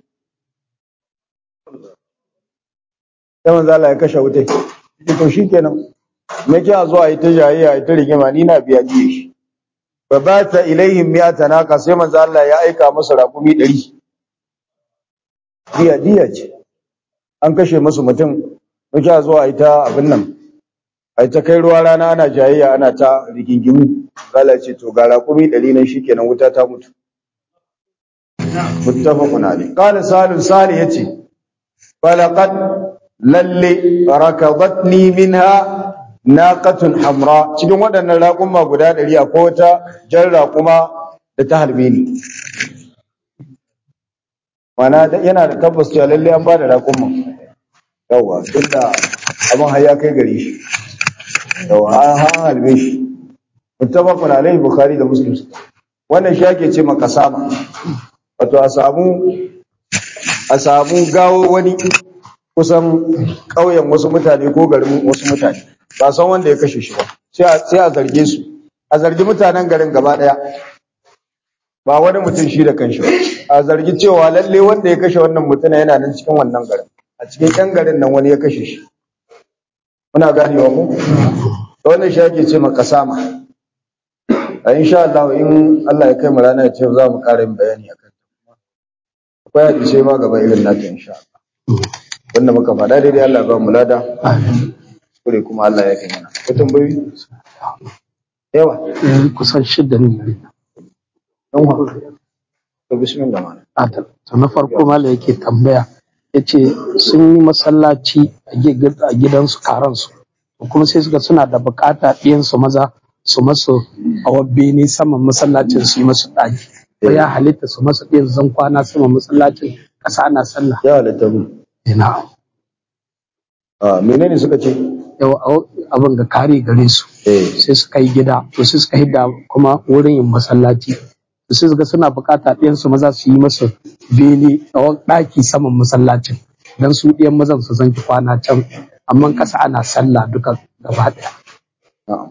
sai manzo Allah ya kashe wutai to shikenan me ke zuwa yi ta jayayya yi ta rigima ni na biya diya shi fa bata ilaihim mi'ata naqa sai manzo Allah ya aika musu raƙumi 100 diya diya ce an kashe musu mutum me ke zuwa yi ta abin nan ai ta kai ruwa rana ana jayayya ana ta rigingimu Allah ce to ga raƙumi ɗari nan shikenan wuta ta mutu muttafaqun alayh qala salim sali yace falaqad lalle rakabatni minha naqatun hamra cikin waɗannan raƙuma guda ɗari akwai wata jan raƙuma da ta halbe ni mana yana da tabbas cewa lalle an ba da raƙuma yawa tunda abin har ya kai gare shi yawa an halbe shi muttafaqun alayhi bukhari da muslim wannan shi ake ce makasama wato a samu a samu gawo wani kusan ƙauyen wasu mutane ko garin wasu mutane ba san wanda ya kashe shi ba sai a zarge su a zargi mutanen garin gaba ɗaya ba wani mutum shi da kanshi ba a zargi cewa lalle wanda ya kashe wannan mutum yana nan cikin wannan garin a cikin ƴan garin nan wani ya kashe shi muna ganewa ko wannan shi ake ce makasama a insha Allah in Allah ya kai mu rana ya ce za mu ƙara yin bayani akan akwai hadisai ma gaba irin nata insha Allah wanda muka faɗa daidai Allah ba mu lada kure kuma Allah ya kai mana ko tambayoyi yawa kusan shidda ne dan wa to bismillah mana Adam to na farko mala yake tambaya yace sun yi masallaci a gidansu karansu kuma sai suka suna da bukata ɗiyansu maza su masu a bene saman masallacin su yi masu ɗaki ko ya halitta su masu ɗin zan kwana saman masallacin ƙasa ana sallah ya halatta mu ina a menene suka ce yawa abin ga kare gare su eh sai suka yi gida to sai suka hidda kuma wurin yin masallaci to sai suka suna bukata ɗiyan su maza su yi masu bene a ɗaki saman masallacin dan su ɗiyan mazan su zanki kwana can amma ƙasa ana sallah duka gaba ɗaya na'am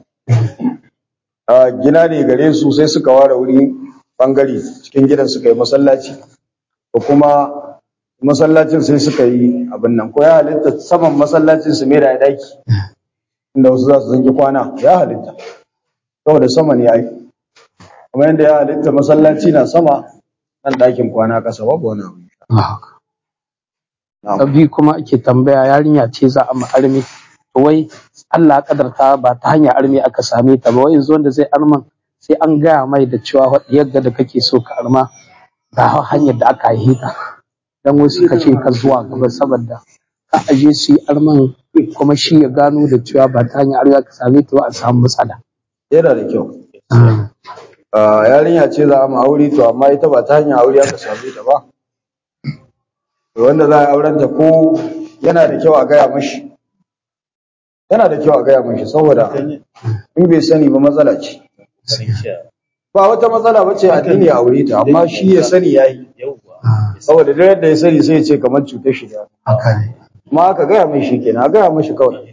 a gina ne gare su sai suka ware wuri bangare cikin gidan suka yi masallaci ko kuma masallacin sai suka yi abin nan ko ya halitta saman masallacin su mai da daki inda wasu za su zanki kwana ya halitta saboda sama ne ai kuma yadda ya halitta masallaci na sama nan dakin kwana kasa babu wani abu ta biyu kuma ake tambaya yarinya ce za a ma'armi to wai Allah ya kadarta ba ta hanyar armi aka same ta ba wai yanzu wanda zai arman sai an gaya mai da cewa yadda da kake so ka arma ga hanyar da aka yi ta dan wasu suka ce ka zuwa gaba saboda ka aje su yi arman kuma shi ya gano da cewa ba ta hanyar aure ka same ta ba a samu matsala yana da kyau Ah, yarinya ce za a ma aure to amma ita ba ta hanyar aure aka same ta ba to wanda za a auren ta ko yana da kyau a gaya mashi yana da kyau a gaya mashi saboda in bai sani ba matsala ce ba wata matsala ba ce addini a aure ta amma shi ya sani yayi saboda duk yadda ya sani sai ya ce kamar cutar shi da haka ne amma aka gaya mai shi kenan a gaya mashi kawai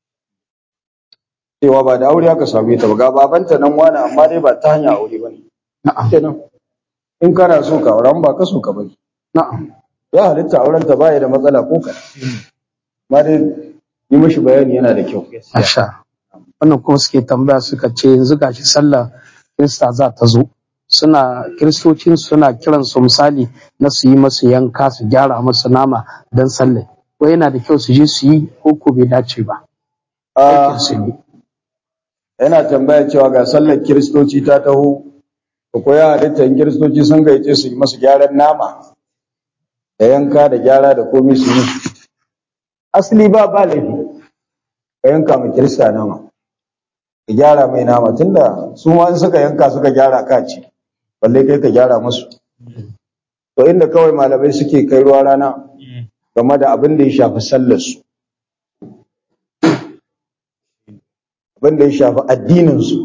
cewa ba da aure aka same ta ba ga babanta nan wani amma dai ba ta hanyar aure ba ne na'am kenan in kana so ka auren ba ka so ka bari na'am ya halitta auren ta baya da matsala ko ka amma dai yi mishi bayani yana da kyau Masha. Wannan kuma suke tambaya suka ce yanzu gashi sallah Kirista za ta zo. Suna kiristocin suna kiran su misali na su yi masu yanka su gyara masu nama don sallah. Wai yana da kyau su je su yi ko ko bai dace ba. Ah, Aikin su ne. yana tambaya cewa ga sallar kiristoci ta taho ko ko ya halitta in kiristoci sun gaice su yi masu gyaran nama da yanka da gyara da komai su yi asali ba ba laifi ka yanka mai kirista nama ka gyara mai nama tunda su ma in suka yanka suka gyara ka ci balle kai ka gyara musu to inda kawai malamai suke kai ruwa rana game da abin da ya shafi sallar su abin da ya shafi addinin su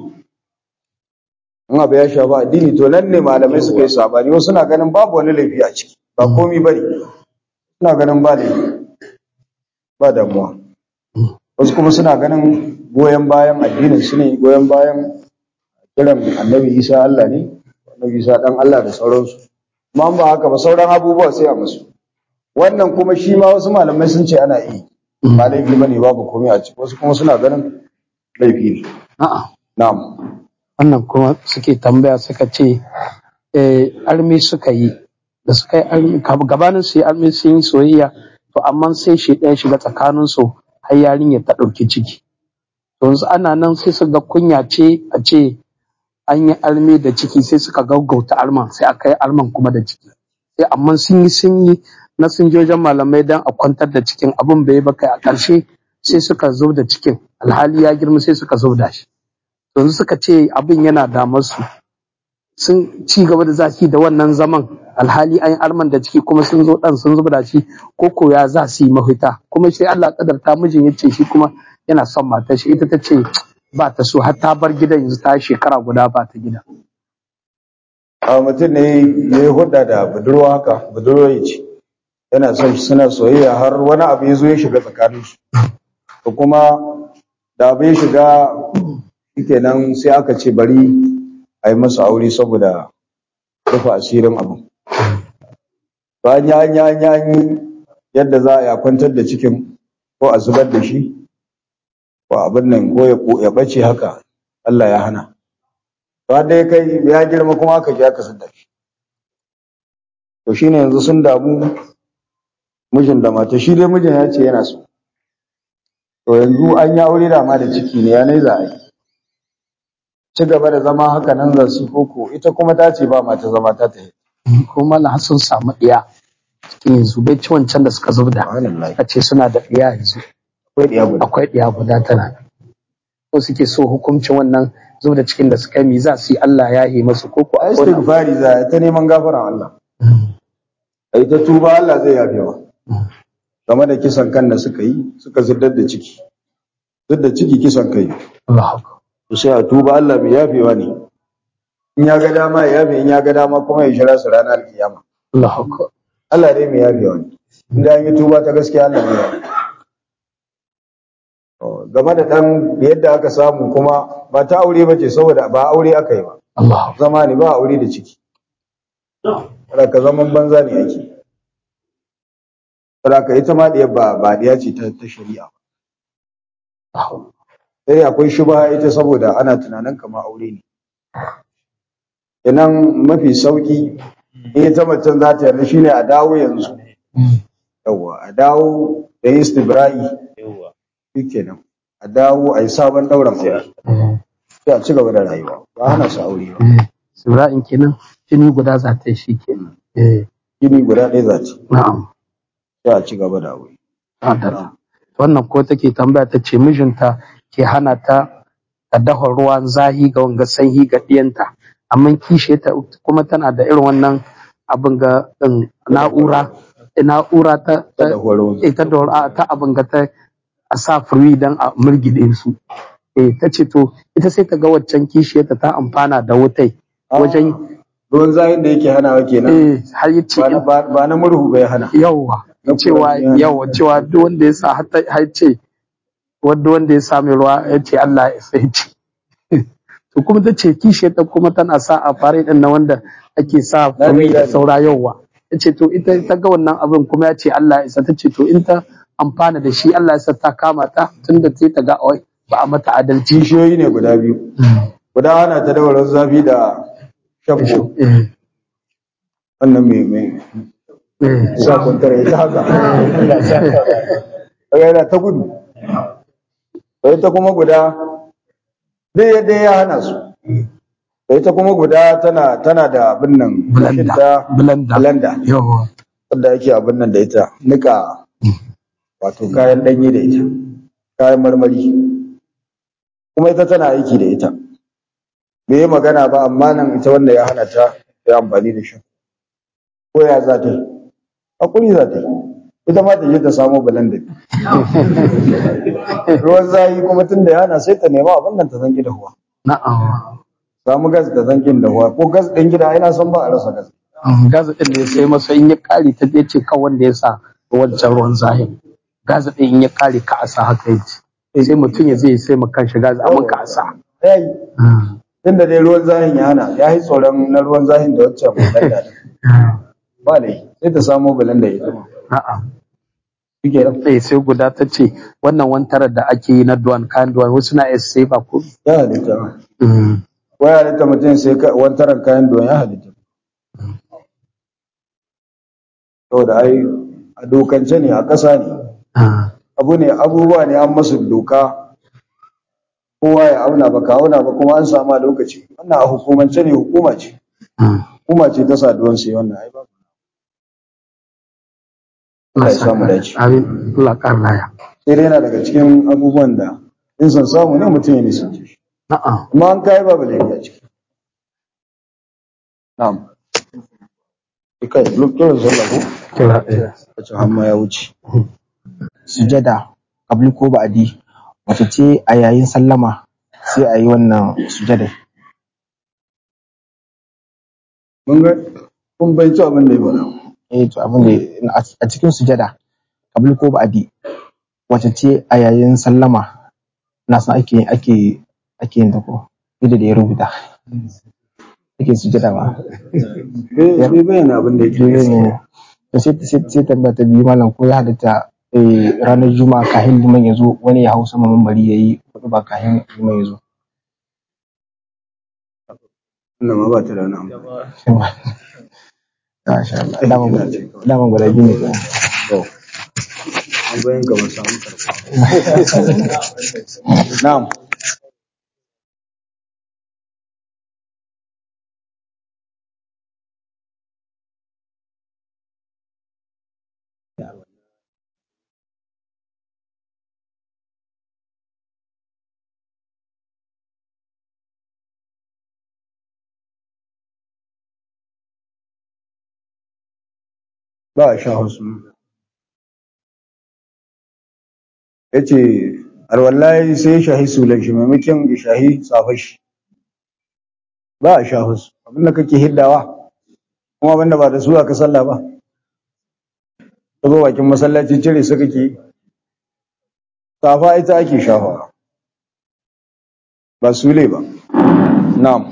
in abu ya shafi addini to nan ne malamai suka yi sabani wasu suna ganin babu wani laifi a ciki ba komi bane suna ganin ba laifi ba damuwa wasu kuma suna ganin goyon bayan addinin su ne goyon bayan kiran annabi isa Allah ne annabi isa dan Allah da sauransu amma in ba haka ba sauran abubuwa sai a musu wannan kuma shi ma wasu malamai sun ce ana yi ba laifi bane babu komai a ciki wasu kuma suna ganin laifi ne A'a. na'am Wannan kuma suke tambaya suka ce eh, armi suka yi da suka yi armi gabanin su yi armi sun yi soyayya to amma sai shi ɗaya shiga tsakanin su har yarinyar ta ɗauki ciki. To yanzu ana nan sai su ga kunya ce a ce an yi armi da ciki sai suka gaggauta arman sai aka yi arman kuma da ciki. Sai amma sun yi sun yi na sun je wajen malamai don a kwantar da cikin abin bai ba kai a ƙarshe sai suka zo da cikin alhali ya girma sai suka zo da shi. yanzu suka ce abin yana damar su sun ci gaba da zafi da wannan zaman alhali an yi arman da ciki kuma sun zo dan sun zuba da shi ko ko ya za su yi mafita kuma sai Allah kadarta mijin ya ce shi kuma yana son matar shi ita ta ce ba ta so har ta bar gidan yanzu ta shekara guda ba ta gida a mutum ne ya yi hudda da budurwa haka budurwa ya ce yana son shi suna soyayya har wani abu ya zo ya shiga tsakaninsu to kuma da abu ya shiga shikenan sai aka ce bari a yi masa aure saboda rufe asirin abu bayan ya yi an yi an yi yadda za a yi a kwantar da cikin ko a zubar da shi ko abin nan ko ya ya bace haka Allah ya hana ba dai kai ya girma kuma aka ji aka da shi to shine yanzu sun damu mijin da mata shi dai mijin ya ce yana so to yanzu an yi aure da ma da ciki ne ya nai za a yi ci gaba da zama haka nan za su koko ita kuma ta ce ba mata zama ta tafi kuma na sun samu ɗiya cikin yanzu bai ci wancan da suka zubda subhanallah a ce suna da ɗiya yanzu akwai diya guda akwai ɗiya guda tana ko suke so hukuncin wannan zubda cikin da suka yi mi za su yi Allah ya yi masu ko ko a akwai wani abu. istighfari za a yi ta neman gafaran Allah a yi ta tuba Allah zai yafe wa game da kisan kan da suka yi suka ziddar da ciki da ciki kisan kai Allahu akbar. to sai a tuba Allah mai yafewa ne in ya ga dama ya yafe in ya ga dama kuma ya shira su ranar kiyama Allahu akbar. Allah dai mai yafewa ne inda an yi tuba ta gaskiya Allah mai yafe To, game da dan yadda aka samu kuma ba ta aure ba ce saboda ba aure aka yi ba Allahu akbar. zama ne ba aure da ciki kada ka zaman banza ne ake kada ka ita ma diyar ba ba diya ce ta ta shari'a Allahu sai akwai shubha ita saboda ana tunanin kamar aure ne idan mafi sauki in ita macen za ta yarda shine a dawo yanzu yawa a dawo da yin istibra'i shikenan a dawo a yi sabon ɗauran aure akbar. sai a ci gaba da rayuwa ba hana su aure ba Ibrahim kenan jini guda za ta yi shi kenan. Eh, gini guda ɗaya za ta na'am sai a ci gaba da aure adala wannan ko take tambaya ta ce mijinta ke hana ta ta dafa ruwan zahi ga wanga sanyi ga ɗiyanta amma kishe ta kuma tana da irin wannan abin ga ɗin na'ura na'ura ta ta da horo ita da ta abin ga ta a sa furi don a murgide su eh ta ce to ita sai ta ga waccan kishiyarta ta amfana da wutai wajen ruwan zahin da yake hanawa kenan eh har ya ce ba na- ba ba na murhu bai hana yawa Na cewa Qur'ani. yawa cewa duk wanda ya sa har ta- har ce wanda wanda ya sa mai ruwa ya ce Allah ya sai ce to kuma ta ce kishiyarta kuma tana sa a fare din na wanda ake sa Na furi da gane. saura yawa ta ce to ita ta ga wannan abin kuma ya ce Allah ya isa ta ce to in ta amfana da shi Allah ya sa ta kama ta tunda sai ta ga oi ba a mata adalci kishiyoyi ne guda biyu guda ana ta da ruwan zafi da shabbo eh wannan mai mai eh sa kwantar ita haka daga yana ta gudu da ita kuma guda duk yadda ya hana su da ita kuma guda tana tana da abin nan blender ta blender blender yawa wanda ake abin nan da ita nika wato kayan ɗanye da ita kayan marmari kuma ita tana aiki da ita bai yi magana ba amma nan ita wanda ya hana ta ya amfani da shi ko ya za ta yi hakuri za ta yi ita ma ta je ta samo blender ruwan zahi kuma tun da ya hana sai ta nema abin nan ta zanki da huwa na'am samu gas da zankin da huwa ko gas ɗin gida ina son ba a rasa gas gaza ɗin ne sai masa in ya kare ta ya ce kan wanda ya sa wancan ruwan zahin gaza ɗin in ya kare ka a sa haka ya ce sai mutum ya zai sai ma kanshi gaza amma ka a sa ya yi tun da dai ruwan zahin ya hana ya yi tsoron na ruwan zahin da wacce blender ɗin ba ne sai ta samo blender ita ma a'a shi ke nan sai sai guda ta ce wannan wantarar da ake yi na duwan kayan duwan wasu na iya sai ba ko ya halitta ma ko ya halitta mutum sai ka- wantaran kayan don ya halitta saboda ai a dokance ne a ƙasa ne abu ne abubuwa ne an masu doka kowa ya auna ba ka auna ba kuma an samu a lokaci wannan a hukumance ne hukuma ce hukuma ce ta saduwan sai wannan ai ba Allah ya samu dace Amin. Allah ƙara laya. sai dai yana daga cikin abubuwan da in san samu ne mutum ya nisance shi A'a. amma an kai babu laifi a ciki na'am kai lokacin sallah ko Kira ɗaya. wacce hamma ya wuce sujada kabli ko ba'adi wace ce a yayin sallama sai a yi wannan sujada mun ga kun bai ci abin da ya faɗa eh to abin da a cikin sujada kabli ko ba'adi wace ce a yayin sallama na san ake ake ake yin ta ko yadda da ya rubuta ake sujada ba bai bai bayyana abin da yake ne to sai sai sai tambaya ta biyu malam ko ya halatta eh, ranar juma'a kahin liman ya zo wani ya hau sama mambari ya yi hudu ba kahin liman ya zo wannan ma ba ta da wani amfani Masha Allah. Daman guda daman guda biyu ne kenan. to an bayan ka ba samu karfa na'am ba a sha wasu ya ce arwallahi sai ya shahi sulan shi maimakon ya shahi tsafar shi ba a sha wasu abinda kake hiddawa kuma abinda ba da su aka sallah ba ta zo bakin masallaci cire su kake yi. safa ita ake shafawa ba sule ba na'am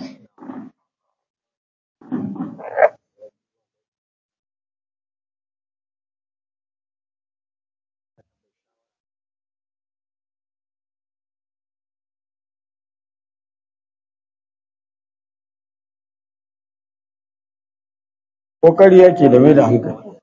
kokari yake da mai da hankali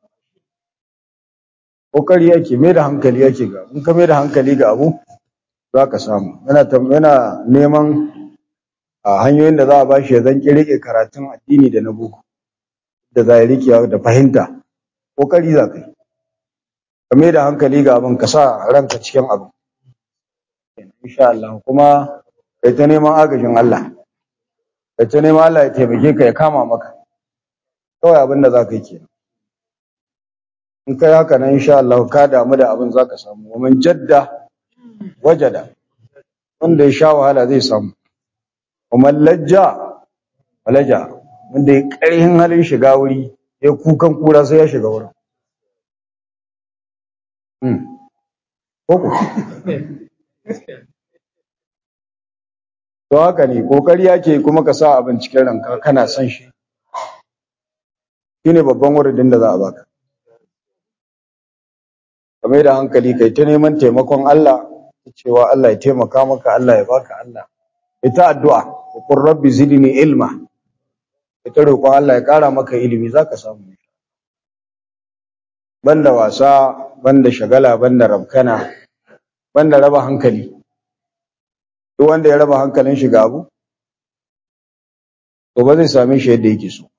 kokari yake mai da hankali yake ga in ka mai da hankali ga abu za ka samu yana tam- yana neman a hanyoyin da za a bashi ya zan rike karatun addini da na boko da za rikewa da fahimta kokari za ka yi kame da hankali ga abin ka sa ranka cikin abu insha Allah kuma kai ta neman agajin Allah kai ta neman Allah ya taimake ka ya kama maka kawai abin da za ka yi kenan in kai haka nan insha Allah ka damu da abin za ka samu wa man jadda wajada wanda ya sha wahala zai samu wa man lajja walaja wanda ya ƙarhin halin shiga wuri ya kukan kura sai ya shiga wurin Koko. To haka ne, ƙoƙari yake kuma ka sa abin cikin ranka kana son shi. Shi ne babban wuridin da za a baka. Ka mai da hankali kai ta neman taimakon Allah, cewa Allah ya taimaka maka, Allah ya baka Allah. Ita addu'a, kun rabbi zidni ilma. Ita roƙon Allah ya ƙara maka ilimi za ka samu. Banda wasa, banda shagala, banda rabkana, banda raba hankali. Duk wanda ya raba hankalin shi ga abu, to ba zai same shi yadda yake so.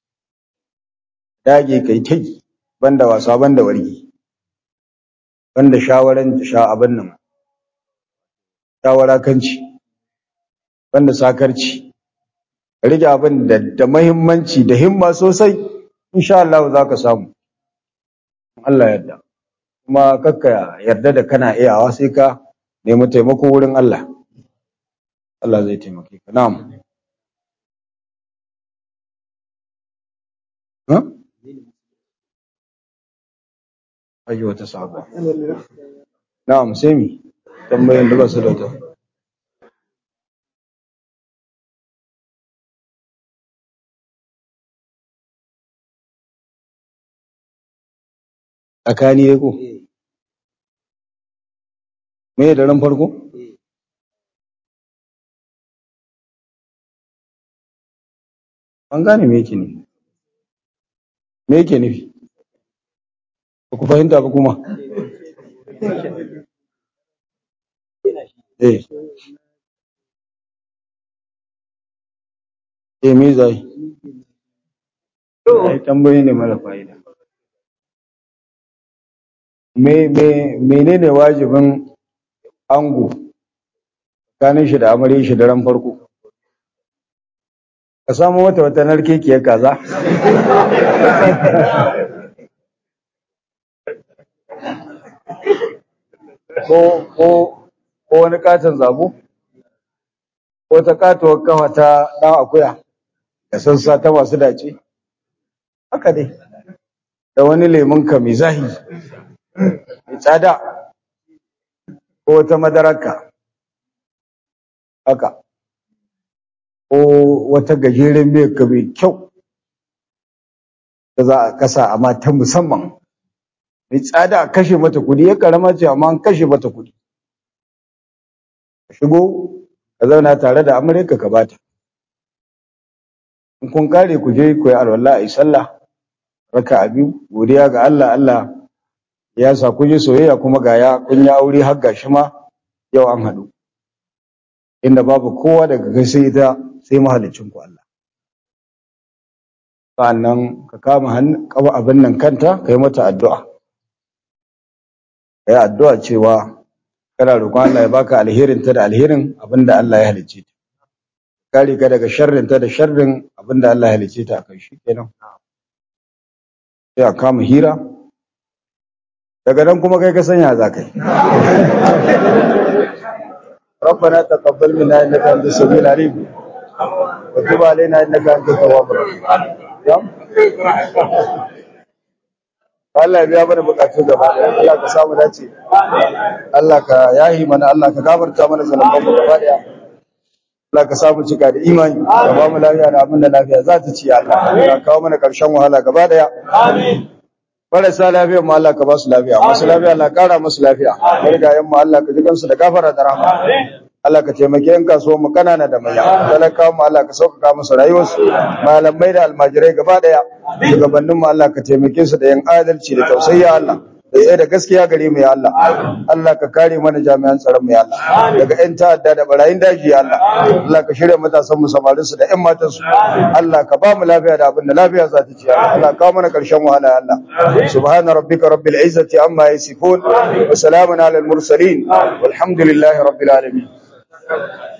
Dage kai ta yi, banda wasa, banda wargi, banda shawaran sha abin nan, shawara kanci, banda sakarci. Rike abin da da mahimmanci da himma sosai, insha Allah za ka samu. Allah yarda. Kuma kakka yarda da kana iyawa sai ka nemi taimako wurin Allah. Allah zai taimake ka. Na'am. Ha? Ayi wata sabuwa. Na'am, sai mi? Tambayin da ba su da ta. Tsakani ya ko? Me da ran farko? An gane me yake nufi. Me yake nufi? Ba ku fahimta ba kuma? Eh. Eh me zai? Ai tambayi ne mara fa'ida. Me me menene wajibin ango tsakanin shi da amarya shi daren farko? Ka samu wata wata narkekiyar kaza? ko ko ko wani katon zabo ko ta katuwar kafa ta ɗan akuya da sassa ta masu dace haka dai da wani lemun ka mai zahi mai tsada ko wata madararka haka ko wata gajeren miyar ka mai kyau da za a kasa amma ta musamman mai tsada a kashe mata kudi ya karama ce amma an kashe mata kudi ka shigo ka zauna tare da amurka ka bata in kun kare ku je ku yi alwala a yi sallah raka a biyu godiya ga Allah Allah ya sa kun yi soyayya kuma ga ya kun yi aure har gashi ma yau an haɗu inda babu kowa daga kai sai ita sai mahalicin ku Allah sannan ka kama hannu kaba abin nan kanta kai mata addu'a kai addu'a cewa kana roƙon Allah ya baka alherin ta da alherin abinda Allah ya halicce ta kare ka daga sharrin ta da sharrin abinda Allah ya halicce ta akai shikenan sai a kama hira daga nan kuma kai ka sanya za ka yi ربنا تقبل منا انك انت السميع العليم وتب علينا انك انت التواب الرحيم Allah ya biya mana bukatu gaba daya Allah ka samu dace Allah ka yahi mana Allah ka gafarta mana zanuban mu gaba daya Allah ka samu cika da imani ka ba mu lafiya da abin da lafiya za ta ci Allah ka kawo mana karshen wahala gaba daya amin marasa lafiya mu Allah ka ba su lafiya masu lafiya Allah kara musu lafiya marigayen mu Allah ka ji kansu da gafara da rahama Allah ka taimake yan kasuwan mu kanana da manya talakawa mu Allah ka sauƙaƙa musu rayuwarsu malamai da almajirai gaba daya shugabannin mu Allah ka taimake su da yan adalci da tausayi Allah da tsaye da gaskiya gare mu ya Allah Allah ka kare mana jami'an tsaron mu ya Allah daga ƴan ta'adda da barayin daji ya Allah Allah ka shirya matasan mu samarin su da ƴan matan su Allah ka ba mu lafiya da abin da lafiya za ta ci ya Allah Allah ka mana karshen wahala ya Allah subhana rabbika rabbil izzati amma yasifun wa salamun alal mursalin walhamdulillahi rabbil alamin